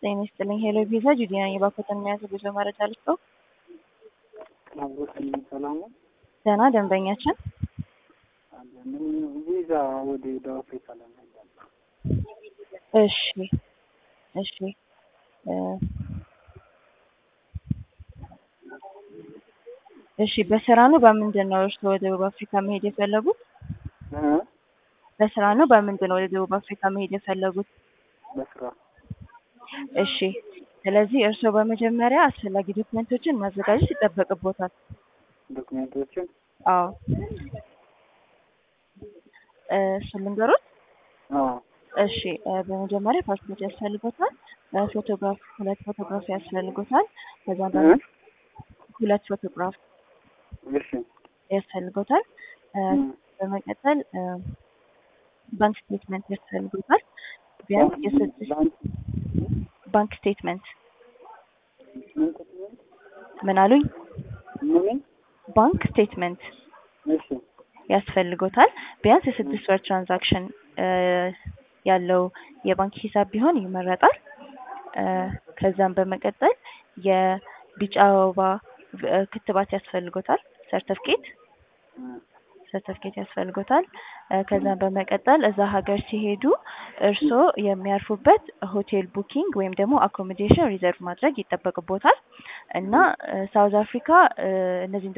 ጤና ይስጥልኝ ሄሎ ቪዛ ጁዲ ነኝ። የባኮተን የሚያዝ ጉዞ መረጃ ልስጠው። አብሮትን ሰላም ነው። ደህና ደንበኛችን አለን ቪዛ ወደ ደቡብ አፍሪካ ለመሄድ እሺ እሺ እ እሺ በስራ ነው በምንድን ነው እርስዎ ወደ ደቡብ አፍሪካ መሄድ የፈለጉት? እ በስራ ነው በምንድን ነው ወደ ደቡብ አፍሪካ መሄድ የፈለጉት? በስራ እሺ ስለዚህ እርስዎ በመጀመሪያ አስፈላጊ ዶክመንቶችን ማዘጋጀት ይጠበቅቦታል። ዶክሜንቶችን አዎ እ እሱን ልንገሮት? አዎ እሺ እ በመጀመሪያ ፓስፖርት ያስፈልጎታል። እ ፎቶግራፍ ሁለት ፎቶግራፍ ያስፈልጎታል። ከዛም በ እ ሁለት ፎቶግራፍ እሺ ያስፈልጎታል። እ እ በመቀጠል እ ባንክ ስቴትመንት ያስፈልጎታል። ቢያንስ የስድስት ባንክ ባንክ ስቴትመንት ምን ዶክሜንት ምን አሉኝ? ምን ባንክ ስቴትመንት እሺ ያስፈልጎታል። ቢያንስ የስድስት ወር ትራንዛክሽን እ ያለው የባንክ ሂሳብ ቢሆን ይመረጣል። እ ከዛም በመቀጠል የቢጫ ወባ እ ክትባት ያስፈልጎታል ሰርተፍኬት እ ሰርተፍኬት ያስፈልጎታል። እ ከዛም በመቀጠል እዛ ሀገር ሲሄዱ እርስዎ የሚያርፉበት ሆቴል ቡኪንግ ወይም ደግሞ አኮሞዴሽን ሪዘርቭ ማድረግ ይጠበቅቦታል እና እ ሳውዝ አፍሪካ እ እነዚህን